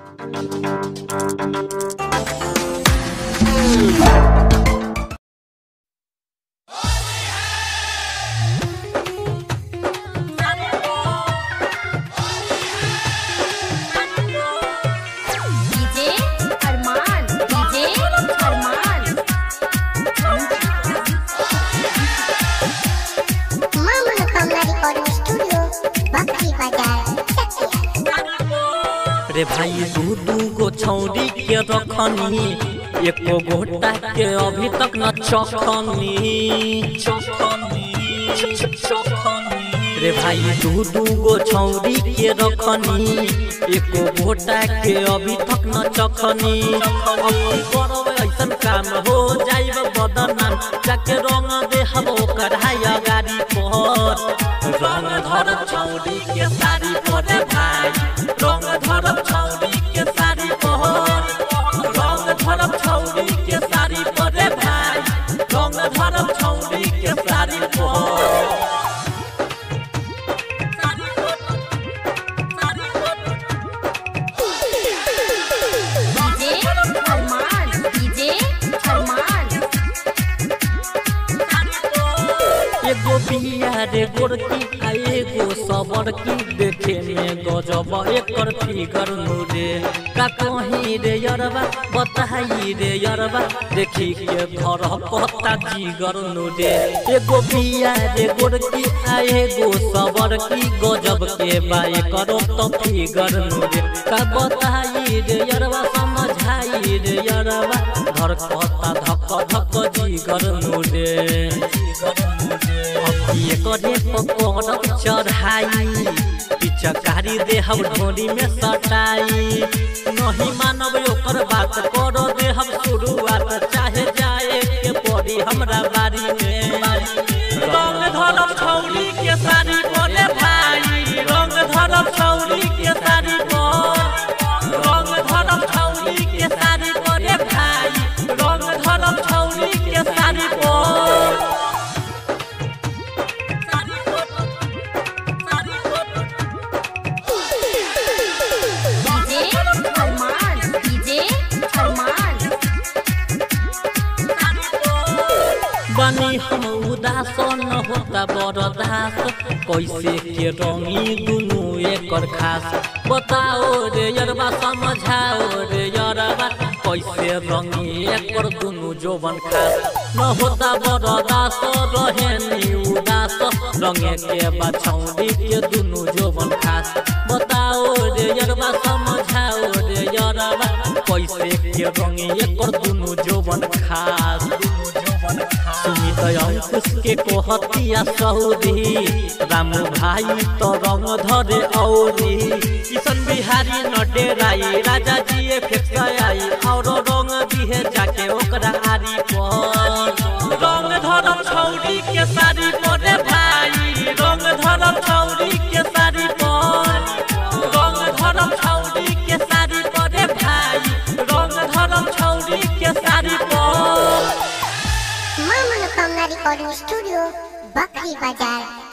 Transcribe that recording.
DJ अरमान DJ अरमान मां मनोकामना recording studio बकरी बाजार रे भाई दू दू गो छौरी के रखनी एको गोटा के अभी तक न चखनी चखनी चखनी रे भाई दू दू गो छौरी के रखनी एको गोटा के अभी तक न चखनी अब की करब ऐसन काम हो जाइब बदनाम जाके रंग दे हम ओकर हाय गाड़ी पर रंग धरब छौरी के साड़ी पर रे भाई रंग धरब छौरी के साड़ी पर रंग धरब छौरी के साड़ी पर रे भाई रंग धरब छौरी के साड़ी पर डीजे अरमान डीजे अरमान एगो बिया रे गोरकी आ एगो सबर की देखे में गजब एकर फिगर नुरे का कहीं रे यरबा बताई रे यरबा देखी के घर पता जिगर नुरे एगो बिया रे गोरकी आ एगो सबर की गजब के बाए करो तो फिगर नुरे का बताई रे यरबा समझाई रे यरबा घर पता धक धक जिगर नुरे अखिए करे पकड़ब चढ़ाई पिचकारी देहब ढोरी में सटाई नहीं मानब ओकर बात कर देहब शुरुआत चाहे जाए के पड़ी हमरा बारी में रंग धरब छौरी के साड़ी बोले भाई रंग धरब छौरी के साड़ी पर रंग धरब छौरी के साड़ी बोले भाई रंग धरब छौरी के साड़ी पर डीजे अरमान डीजे अरमान बनी हम उदास न होता बरदास कैसे के रंगी दुनू एकर खास बताओ रे यरबा समझाओ रे यरबा कैसे रंगी एकर दुनू जोबन खास न होता बरदास रहे नी उदास रंगे के बछौरी के दुनू जोबन खास बताओ रे यरबा समझाओ रे यरबा कैसे के रंगी एकर दुनू जोबन खास दुनू जोबन खास सुमित अंकुश के कोहतिया सऊदी राम भाई तो रंग धरे औरी किशन बिहारी न डेराई राजा जी फेंक आई और रंग दिहे जाके ओकरा आरी पर रंग धरम छौरी के साड़ी पर रे भाई रंग धरम छौरी के साड़ी पर रंग धरम छौरी के साड़ी पर रे भाई रंग धरम छौरी के साड़ी पर मां मनोकामना रिकॉर्डिंग स्टूडियो बकरी बाजार